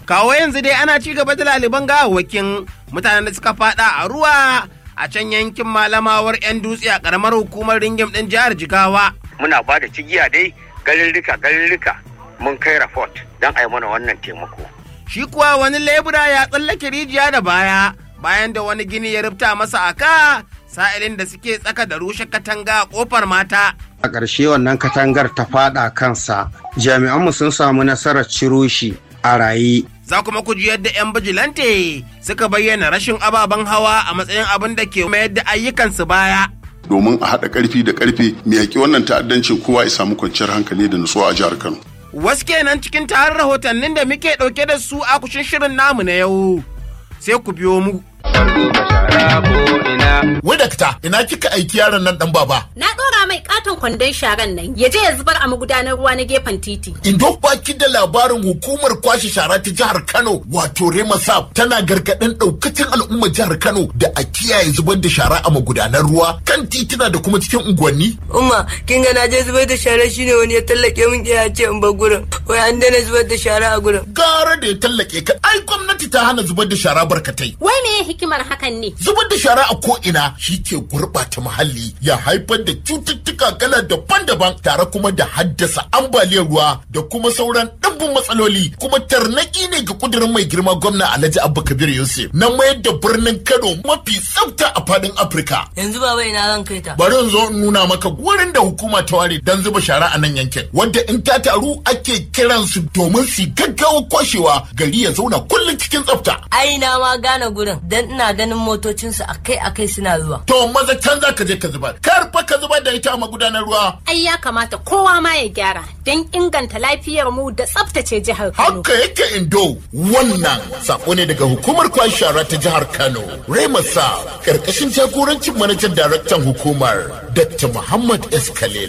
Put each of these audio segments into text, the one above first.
kawo yanzu dai ana ci gaba da laliban gawawwakin mutanen da suka fada a ruwa a can yankin malamawar 'yan dutse a karamar hukumar ringim din jihar jigawa muna ba da cigiya dai garirrika garirrika mun kai rafot don a yi mana wannan taimako shi kuwa wani lebura ya tsallake rijiya da baya bayan da wani gini ya rufta masa aka sa'ilin da suke tsaka da rushe katanga a kofar mata a ƙarshe wannan katangar ta fada kansa jami'anmu sun samu nasarar ciro shi a raye za kuma ku ji yadda 'yan bijilante suka bayyana rashin ababen hawa a matsayin abin da ke mayar da ayyukansu baya domin a haɗa ƙarfi da ƙarfe mai yaƙi wannan ta'addancin kowa ya samu kwanciyar hankali da nutsuwa a jihar Kano. wasu kenan cikin tarin rahotannin da muke ɗauke da su a kushin shirin namu na yau sai ku biyo mu Wai dakta, ina kika aiki yaron nan dan baba? Na ɗora mai katon kwandon sharan nan ya je ya zubar a magudanar ruwa na gefen titi. Indo baki da labarin hukumar kwashe shara ta jihar Kano wato Remasab tana gargaɗin ɗaukacin al'ummar jihar Kano da a kiyaye zubar da shara a magudanar ruwa kan tituna da kuma cikin unguwanni. Umma, kin ga na je zubar da shara shine wani ya tallake min ya ce in bar gurin. Wai an daina zubar da shara a gurin. Gara da ya tallake ka, ai gwamnati ta hana zubar da shara barkatai. Wai me hikimar hakan ne? Zubar da shara a ko'ina shi ke gurɓata muhalli ya haifar da cututtuka kala daban-daban tare kuma da haddasa ambaliyar ruwa da kuma sauran ɗimbin matsaloli kuma tarnaki ne ga kudirin mai girma gwamna Alhaji Abba Kabir Yusuf na mayar da birnin Kano mafi tsafta a fadin Afirka. Yanzu baba ina zan kai ta. Bari in zo in nuna maka wurin da hukuma ta ware don zuba shara a nan yankin wanda in ta taru ake kiransu domin su gaggawa kwashewa gari ya zauna kullum cikin tsafta. Ai na ma gane gurin dan ina ganin motocinsu akai-akai suna zuwa. To maza can za ka je ka zubar. Kar fa ka zubar da ita a magudanar ruwa. Ai ya kamata kowa ma ya gyara don inganta lafiyar mu da tsaftace jihar Kano. Haka yake indo wannan sako ne daga hukumar kwan shara ta jihar Kano. Remasa karkashin jagorancin manajan daraktan hukumar Dr. Muhammad S. Khalil.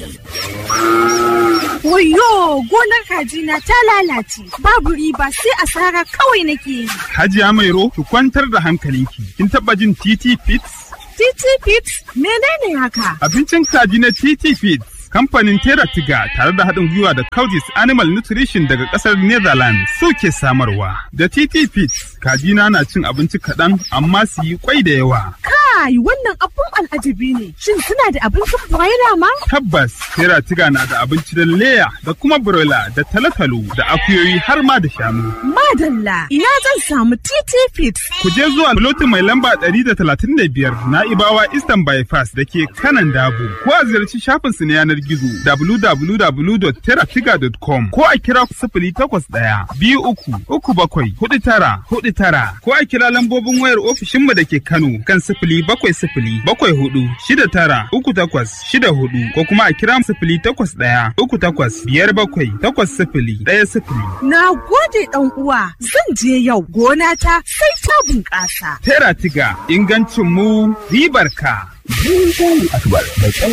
Wayo gonar kajina ta lalace babu riba sai asara kawai nake yi. Hajiya Mairo ki kwantar da hankalinki. Kin taba jin TT Fits? TT Fits menene haka? Abincin kaji na TT Fits. Kamfanin Tera Tiga tare da haɗin gwiwa da Coudis Animal Nutrition daga ƙasar Netherlands suke samarwa. Da TT Fits, kajina na cin abinci kaɗan amma su yi kwai da yawa. Kai wannan abun al'ajabi ne. Shin suna da abincin broiler ma? Tabbas, Tera Tiga na da abinci da leya da kuma broiler da talotalo da akuyoyi har ma da shanu. Madalla, ina zan samu TT Fits. Ku je zuwa lotin mai lamba 135 na Ibawa Eastern Bypass da ke kanan Dabo. Ko a ziyarci shafinsu na yanar gizo www.teratiga.com ko a kira sifili takwas ɗaya biyu uku uku bakwai hudu tara hudu tara ko a kira lambobin wayar ofishinmu da ke Kano kan sifili bakwai sifili bakwai hudu shida tara uku takwas shida hudu ko kuma a kira sifili takwas ɗaya uku takwas biyar bakwai takwas sifili ɗaya sifili. Na gode ɗan uwa zan je yau gona ta sai ta bunƙasa. Teratiga ingancin mu ribar ka. Asubar mai